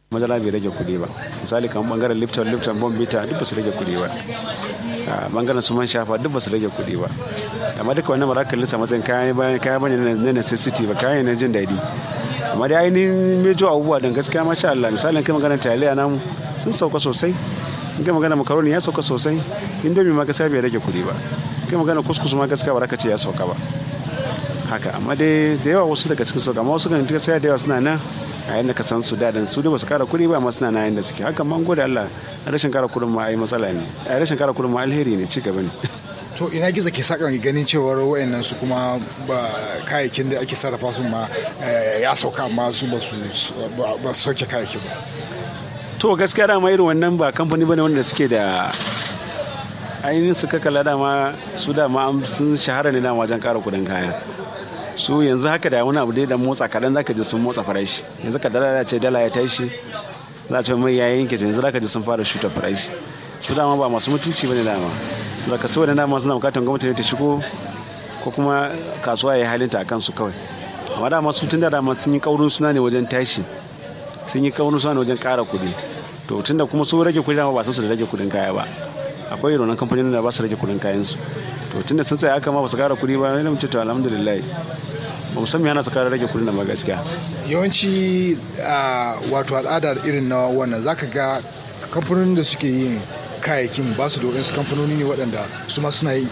madara bai rage kuɗi ba misali kamar bangaren lifton lifton bombita duk ba su rage kuɗi ba bangaren su man shafa duk ba su rage kuɗi ba amma duka wannan ba za ka lissa matsayin kaya bane na necessity ba kayan na jin daɗi amma dai ainihin mejo abubuwa don gaskiya masha Allah misalin kai maganar taliya namu sun sauka sosai in kai magana makaroni ya sauka sosai indomi ma gaskiya bai rage kuɗi ba kai magana kuskus ma gaskiya ba za ka ce ya sauka ba haka amma dai da yawa wasu daga cikin sauka amma wasu kan gaskiya da yawa suna nan a yadda ka san su daɗin su dai ba su kara kuɗi ba amma suna na yadda suke haka man gode Allah rashin kara kuɗin ma ai matsala ne a rashin kara kuɗin ma alheri ne ci gaba ne to ina gizo ke sakan ganin cewar wayannan su kuma ba kayayyakin da ake sarrafa su ma ya sauka amma su ba su ba su sauke kayayyaki ba to gaskiya dama irin wannan ba kamfani bane wanda suke da ainihin su kakala dama su dama sun shahara ne dama wajen kara kudin kaya su yanzu haka da wani abu dai da motsa kaɗan zaka ji sun motsa farashi yanzu ka dala ce dala ya tashi za ta mai yayin yanke yanzu zaka ji sun fara shuta farashi su dama ba masu mutunci bane dama da ka saboda dama suna bukatar gwamnati ne ta shigo ko kuma kasuwa ya halinta a kansu kawai amma dama su tun da dama sun yi kaurin suna ne wajen tashi sun yi kaurin suna ne wajen kara kuɗi to tun da kuma su rage kuɗi dama ba san su da rage kuɗin kaya ba akwai irin kamfanin da ba su rage kuɗin kayan su to tun da sun tsaya haka ma ba su kara kuɗi ba ne mu ce to alhamdulillah ba mu san me hana su kara rage kuɗin da ba gaskiya yawanci wato al'ada irin na wannan zaka ga kamfanonin da suke yin kayayyakin ba su da waɗansu kamfanoni ne waɗanda su ma suna yi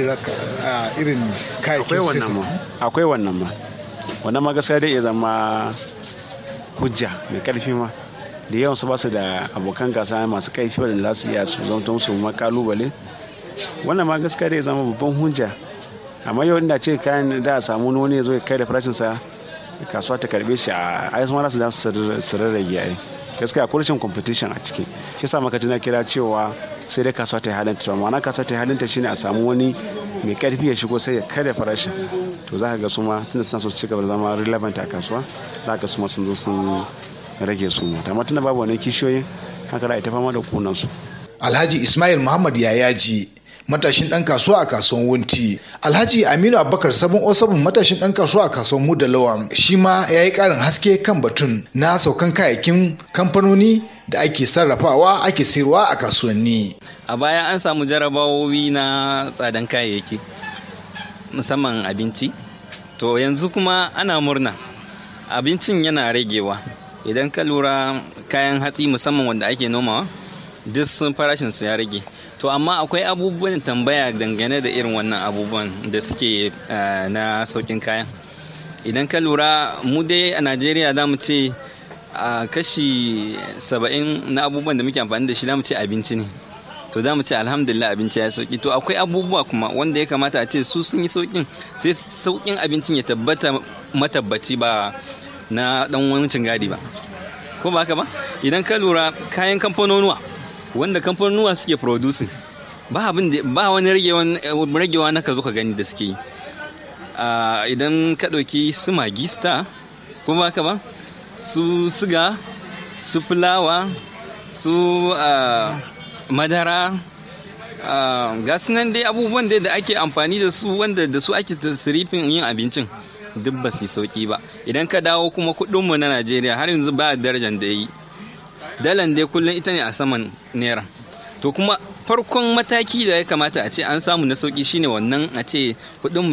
irin kayayyakin akwai wannan ma akwai wannan ma wannan ma gaskiya dai ya zama hujja mai karfi ma da yawan su ba su da abokan gasa masu kaifi waɗanda za su iya su zama su ma kalubale wannan ma gaskiya dai ya zama babban hujja amma yau inda ce kayan da a samu wani ya zo ya kai da farashinsa kasuwa ta karbe shi a ai ma za su su rarrage ai gaskiya akwai rashin competition a ciki shi yasa maka na kira cewa sai dai kasuwa ta yi halinta to ma'ana kasuwa ta yi halinta shine a samu wani mai karfi ya shigo sai ya karya farashin to za ka ga su ma tunda suna so su ci gaba da zama relevant a kasuwa za ka su ma sun zo sun rage su ma amma tunda babu wani kishiyoyin haka za a ita fama da kunan su alhaji ismail muhammad yayaji matashin dan kasuwa a kasuwan wunti alhaji aminu abubakar sabon osabin matashin dan kasuwa a kasuwan mu da lawan shi ma ya yi karin haske kan batun na saukan kayayyakin kamfanoni da ake sarrafawa ake sayarwa a kasuwanni a baya an samu jarabawowi na tsadan kayayyaki musamman abinci to yanzu kuma ana murna abincin yana ragewa idan ka lura kayan hatsi musamman wanda ake nomawa duk sun farashin su ya rage to amma akwai abubuwan tambaya dangane da irin wannan abubuwan da suke na saukin kayan idan ka lura mu dai a najeriya za mu ce a kashi saba'in na abubuwan da muke amfani da shi za mu ce abinci ne to za mu ce alhamdulillah abinci ya sauki to akwai abubuwa kuma wanda ya kamata a ce su sun yi saukin sai saukin abincin ya tabbata matabbaci ba na dan wancin gadi ba ko ba haka ba idan ka lura kayan kamfanonuwa wanda kamfanonuwa suke producing ba abin da ba wani ragewa na ka zo ka gani da suke yi idan ka ɗauki su magista ko ba haka ba su siga su fulawa su madara ga nan dai abubuwan da ake amfani da su wanda da su ake tasirifin yin abincin duk ba su sauki ba idan ka dawo kuma kudinmu na najeriya har yanzu ba darajar da yi dalan dai kullum ita ne a saman naira to kuma farkon mataki da ya kamata a ce an samu na sauki shine wannan a ce kudinmu